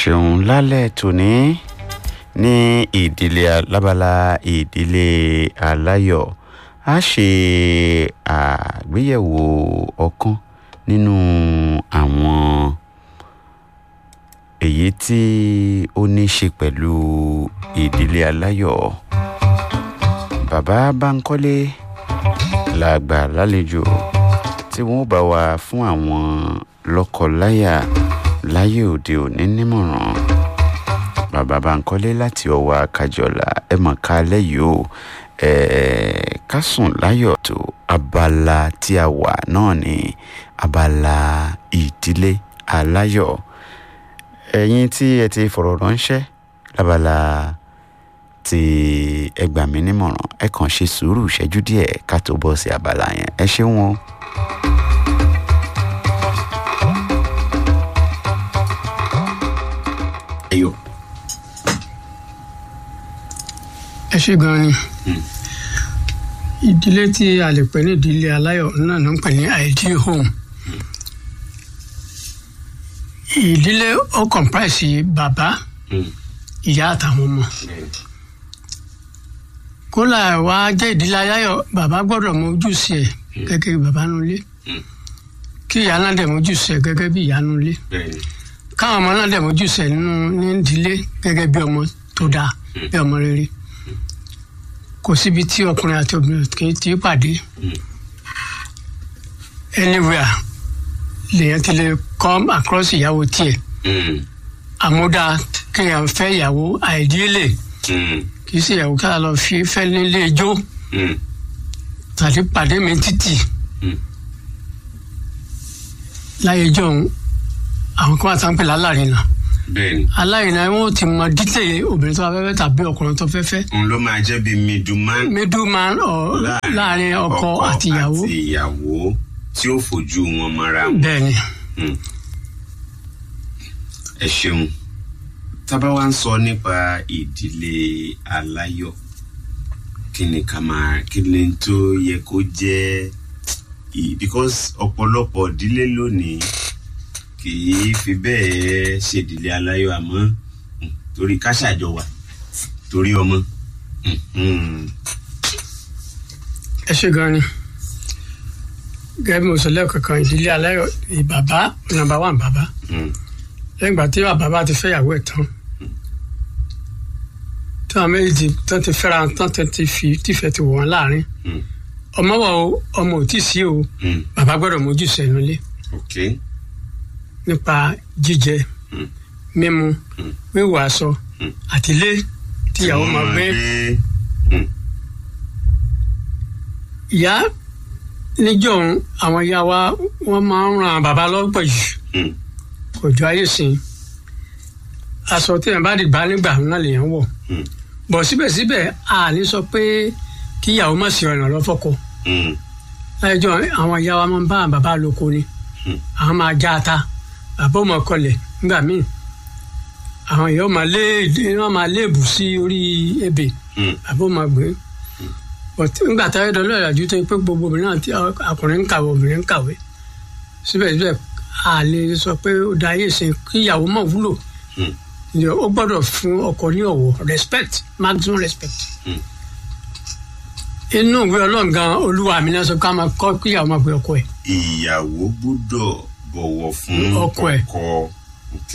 ṣeun lálẹ́ tòní ní ìdílé alábala ìdílé aláyọ̀ a ṣe àgbéyẹ̀wò ọ̀kan nínú àwọn èyí tí ó ní ṣe pẹ̀lú ìdílé aláyọ̀ bàbá Bánkọ́lé la gbà lálejò tí wọ́n bá wa fún àwọn lọ́kọ-láyà láyé òde òní nímọ̀ràn bàbá Bánkọ́lé láti ọwọ́ Kájọlà ẹ mọ̀ ká lẹ́yìí o ká sùn láyọ̀ tó abala tí a wà náà ní abala ìdílé aláyọ̀ ẹ̀yin tí ẹ ti fọ̀rọ̀ ránṣẹ́ lábala tí ẹ gbà mí nímọ̀ràn ẹ kàn ṣe sùúrù ìṣẹ́jú díẹ̀ ká tó bọ́ sí abala yẹn ẹ ṣeun o. ẹyọ. ẹ ṣe gan ni ìdílé tí a lè pè ní ìdílé aláyọ̀ náà ló ń pè ní ideal home ìdílé ó comprise bàbá ìyá àtàwọn ọmọ kólà wá jẹ́ ìdílé aláyọ̀ bàbá gbọ́dọ̀ mọ ojúṣe ẹ̀ gẹ́gẹ́ bí bàbá nulẹ̀ kí ìyá náà dẹ̀ mọ ojúṣe ẹ̀ gẹ́gẹ́ bí ìyá nulẹ̀ káwọn ọmọ náà dẹ̀ mọ ojúṣe ẹ̀ nínú ní ìdílé gẹ́gẹ́ bí ọmọ tó dáa bí ọmọ rere kò síbi tí ọkùnrin àti obìnrin kì í ti pàdé anywhere lèèyàn ti lè come across ìyàwó tiẹ̀ àmúdá kéèyàn fẹ́ ìyàwó àìdílé kì í ṣe ìyàwó ká lọ fi fẹ́ nílé ijó tàbí pàdé mi títì láyé jọ̀hún àwọn kan àti àpèlè alárinà bẹ́ẹ̀ni. alárinà wọn ò ti mọ dítẹ̀ obìnrin tó bá fẹ́ fẹ́ tàbí ọkùnrin tó fẹ́ fẹ́ òun ló máa jẹ́ bíi middleman middleman ọ̀ láàrin ọkọ àti ìyàwó àti ìyàwó tí ó fojú wọn mọ́ra wọn. bẹ́ẹ̀ ni ẹ ṣeun tábà wá ń sọ nípa ìdílé aláyọ̀ kí ni ká máa kí ni tó yẹ kó jẹ́ i- because ọ̀pọ̀lọpọ̀ ìdílé lónìí kì í fi bẹ́ẹ̀ ṣèdílé aláyọ̀ àmọ́ mm, torí ká ṣàjọ wà torí ọmọ. Mm, mm. ẹ ṣe gan ni gẹ́gẹ́ bí mo sọ lẹ́ẹ̀kan kan ìdílé aláyọ̀ ìbàbá nàmbà wà bàbá Mm. lẹ́yìn ìgbà tí bàbá bá ti fẹ́ ìyàwó ẹ̀ tán tí àwọn méjì ti- tán ti fẹ́ra tán tán ti fi tìfẹ́ ti wọ̀ wọ́n láàrin Mm. ọmọ wà o ọmọ ò tí ì sí o Mm. bàbá gbọ́dọ̀ mójú sẹ́nu lé ok nípa jíjẹ Mm. mímu Mm. wíwọ̀ aṣọ Mm. àti ilé tí ìyàwó máa gbé ìyá níjọ́ àwọn ìyá wa wọ́n máa ń ran bàbá lọ́pọ̀ jù Mm. kò jọ ayé sìn aṣọ tí èèyàn bá dìgbà nígbà náà lèèyàn wọ̀ Mm. bọ̀ síbẹ̀síbẹ̀ a ní sọ pé kí ìyàwó má sí ọ̀nà lọ́fọ̀kọ Mm. láìjọ àwọn ìyá wa máa ń bá àwọn bàbá lóko ni Mm. àwọn máa já ata bàbá ò máa kọlẹ̀ nígbà míì àwọn ìyá ò máa lé wọn máa léèbù sí orí ebè Mm. bàbá ò máa gbé but nígbà táyé dọ́lọ́ ìrìnàjò tó yẹ pé gbogbo obìnrin náà tí ọkùnrin ń kàwé obìnrin ń kàwé síbẹ̀síbẹ̀ a lè sọ pé ó da ayé ìsìn kí ìyàwó mọ̀ wúlò Mm. Ìyẹn ó gbọ́dọ̀ fún ọkọ ní ọ̀wọ̀ respect maximum respect. Mm. inú ìwé ọlọ́run gan olúwa mi náà sọ ká máa kọ́ kí ìyàwó máa pe ọkọ ẹ̀. ìyàwó gbọ́dọ̀ bọ̀wọ̀ fún Ọkọ ẹ̀. ok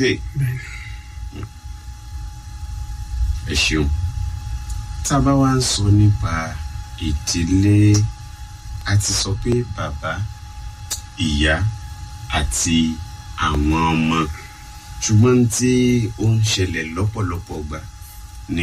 ẹ ṣeun tá a bá wá ń sọ nípa ìdílé a ti sọ pé bàbá ìyá àti àwọn ọmọ ṣùgbọ́n tí ó ń ṣẹlẹ̀ lọ́pọ̀lọpọ̀ gbà ní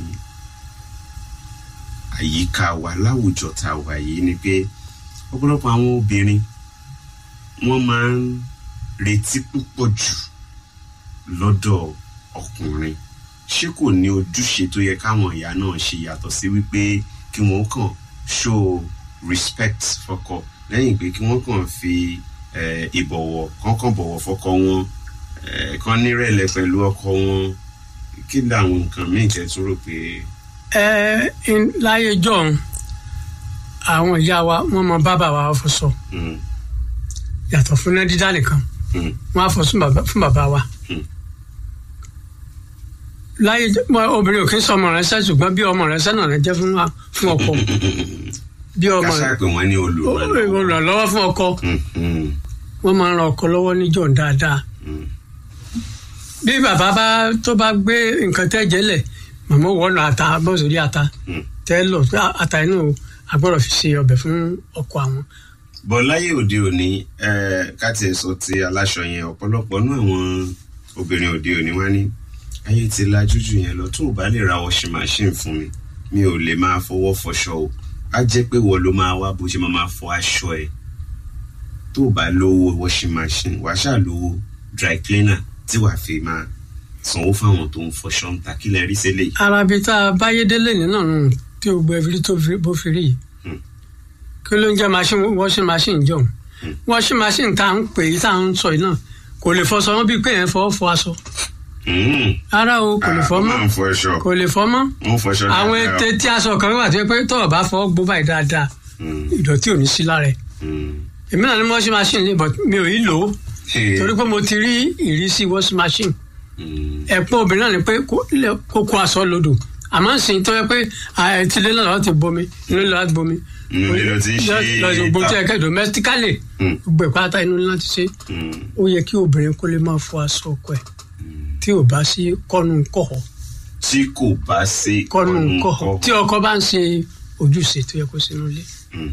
àyíká wa láwùjọ tá a wà yìí ni pé ọ̀pọ̀lọpọ̀ àwọn obìnrin wọ́n máa ń retí púpọ̀ jù lọ́dọ̀ ọkùnrin ṣé kò ní ojúṣe tó yẹ káwọn ìyá náà ṣe yàtọ̀ sí wípé kí wọ́n kàn show respect fọ́kọ lẹ́yìn pé kí wọ́n kàn fi eh, ìbọ̀wọ̀ kọ́kàn bọ̀wọ̀ fọ́kọ wọn eh, kàn nírẹ̀lẹ̀ pẹ̀lú ọkọ wọn kí làwọn nǹkan míì tẹ́ tún rò pé. ẹ ẹ láyé jọ̀hún àwọn ìyá wa wọ́n mọ bàbá wa fọṣọ Mm, yàtọ̀ fún náà dídá nìkan mm, wọ́n á fọ fún bàbá fún bàbá wa Hmm. láyé mọ- obìnrin ò kí ń sọ ọmọ rẹ sẹ́ ṣùgbọ́n bí ọmọ rẹ sẹ́ náà rẹ jẹ́ fún wa fún ọkọ bí ọmọ rẹ káṣá pé wọ́n ní olùrànlọ́wọ́. olùrànlọ́wọ́ fún ọkọ Mm, mm, wọ́n máa ń ran ọkọ lọ́wọ́ níjọ́ dáadáa mm. bí bàbá bá tó bá gbé nǹkan tẹ́ jẹ́lẹ̀ màmá wọ́n lọ ata bọ́ sórí ata Mm. tẹ́ lọ pé ata inú agbọ́dọ̀ fi ṣe ọbẹ̀ fún ọkọ àwọn bọ̀ láyé òde òní eh, ká tiẹ̀ sọ ti aláṣọ yẹn ọ̀pọ̀lọpọ̀ nú àwọn obìnrin òde òní wá ní ayé ti lajú jù yẹn lọ tó o bá lè ra washing machine fún mi mi ò lè máa fọwọ́ fọṣọ o á jẹ́ pé wọ́n ló máa wá bó ṣe máa máa fọ aṣọ ẹ̀ tó o bá lówó washing machine wàá ṣáà lówó dry cleaner tí wàá fi máa sanwó fáwọn tó ń fọṣọ ń ta kí lẹ rí sílẹ̀ yìí. arabi tá a báyé délé nínú ọ̀run tí o gbọ́ ẹbí tó fi- bó fi rí yìí Hmm. kí ló ń jẹ́ machine washing machine jọ̀hún washing machine tá à ń pè é tá à ń sọ yìí náà kò lè fọṣọ wọn bíi pé yẹn fọwọ́ fọ aṣọ Mm. ara o kò lè Ah, fọ wọ́n mọ́ máa ń fọṣọ kò lè fọ mọ́ wọ́n fọṣọ àwọn dáadáa. ètè tí aṣọ kan wà tó yẹ pé tọ́wọ́ bá fọwọ́ gbó báyìí dáadáa Mm, ìdọ̀tí ò ní sí lára ẹ̀ mm. èmi náà ní washing machine lè bọ̀ mi ò yí lò ó Hey. torí pé mo ti rí ìrísí washing machine Mm. ẹ̀pọ̀ obìnrin náà ni pé kó lè- kó kó aṣọ lodò àmọ́ sìn tó yẹ pé àìtílé náà lọ́ọ́ ti bomi inú ilé láti bomi Inú ilé ló ti ń ṣe lọ́ọ́ gbogbo tí ta- ẹ kẹ́ domestically Mm. gbogbo ìpátá inú ilé láti ṣe Mm. ó yẹ kí obìnrin kó lè máa fọ aṣọ ọkọ ẹ̀ tí ò bá sí kọ́nu kọ̀ọ̀ tí kò bá ṣe kọ́nu ọ̀nù kọ̀ọ̀ kọ́. tí ọkọ bá ń ṣe ojúṣe tó yẹ kó sínú ilé.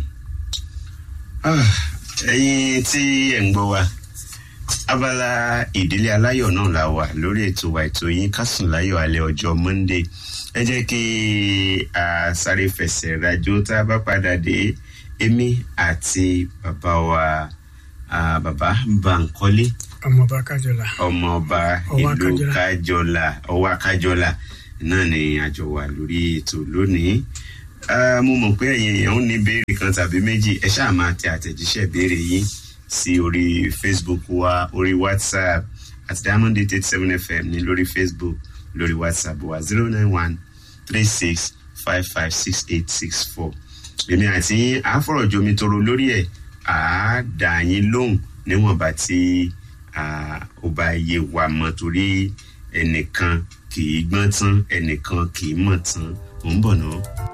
Ah, ẹ̀yin tí ẹ̀ ń gbọ́ wa abala ìdílé aláyọ̀ náà la wà lórí ètò wa ètò yín kásùn láyọ̀ alẹ́ ọjọ́ monday ẹ jẹ́ kí a sáré fẹsẹ̀ rajò tá a bá padà dé èmi àti bàbá wa ah, bàbá Bánkọ́lé ọmọ bá kájọlá. ọmọọba Ọwá ìlú Kájọlá. kájọlá ọwá kájọlá náà ni àjọ wà lórí ètò lónìí Ah, mo mọ̀ pé ẹ̀yin èèyàn ń ní béèrè kan tàbí méjì ẹ ṣáà máa tẹ àtẹ̀jíṣẹ́ béèrè yín sí orí facebook wa orí whatsapp àti diamond eight eight seven fm ní lórí facebook lórí whatsapp wa zero nine one three six five five six eight six four èmi àti yín àáfọ̀rọ̀jomi toro lórí ẹ̀ àá dà yín lóhùn níwọ̀nba tí ah, ó bá yé wa mọ́ torí ẹnìkan kì í gbọ́n tán ẹnìkan kì í mọ̀ tán ò ń bọ̀ náà.